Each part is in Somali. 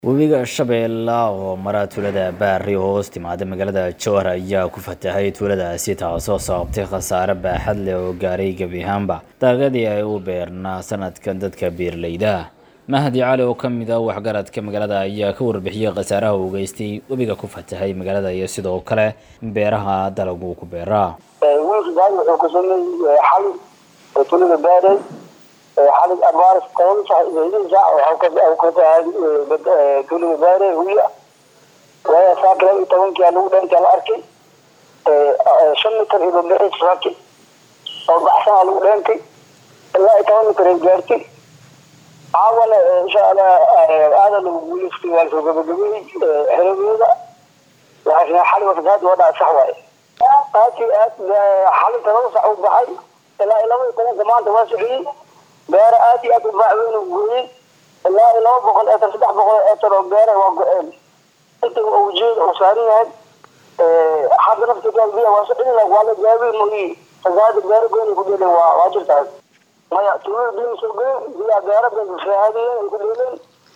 webiga shabeelle oo mara tuulada baari oo hoos timaada magaalada jowhar ayaa ku fatahay tuuladaasi taasoo sababtay khasaare baaxad leh oo gaaray gebi ahaanba dalagyadii ay u beernaa sanadkan dadka beeraleyda mahdi cali oo kamid ah waxgaradka magaalada ayaa ka warbixiyey khasaaraha uu geystay webiga ku fatahay magaalada iyo sidoo kale beeraha dalagu ku beeraa wiilka gaari wuxuu ku sameeyey xali oo tuulada baarey xali abaaris toban sac iyo sac waxaa ka tahay tuulada baarey huya waayo saaka laba iyo tobankii lagu dheentay la arkay shan mitir iyo bambixis saaki oo baxsanaa lagu dheentay ilaa iyo toban mitir ay gaartay caawana insha allah aada lagu guuleystay waa lasoo gabagabeeyey xeradooda laakiin xali wasgaad waa dhaca sax waaye aad iyo aad xalinta laba sac u baxay ilaa iyo laba iyo tobanka maanta waa sociyey beera aad iyo aad u baac weyn u gooyey ilaa iyo laba boqol eetar saddex boqol eetar oo beera waa go-een inta ujeeda uu saaran yahay hadda naftiga biya waa socin waa la gaabay mooyi fasaada beera goyn ku dheelen waa waa jirtaa maya tuulada biya soo goyn biya beera bay fasaadiyeen ay ku dheeleen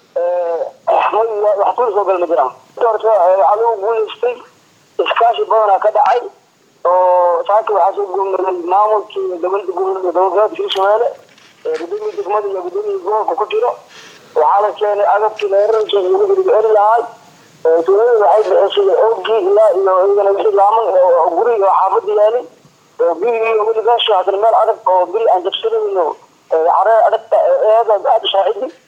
wax tuul soo gal ma jiraan horta waxaa lagu guuleystay iskaashi badanaa ka dhacay oo saaka waxaa soo goomay maamulkii dowlada gobolka dowlad hirshabeelle gudoomiya degmada iyo gudoomiya gobolka ku jiro waxaa la keenay agabkii leerarka lagu celin lahay tuulada waxay bixisay oogii ilaa iyo iyagana wixii laaman guri oo xaafada yaalay biyigii weligaasha haddana meel adag oo biri aan jabsanayno caree adagta eeda aada shaacidi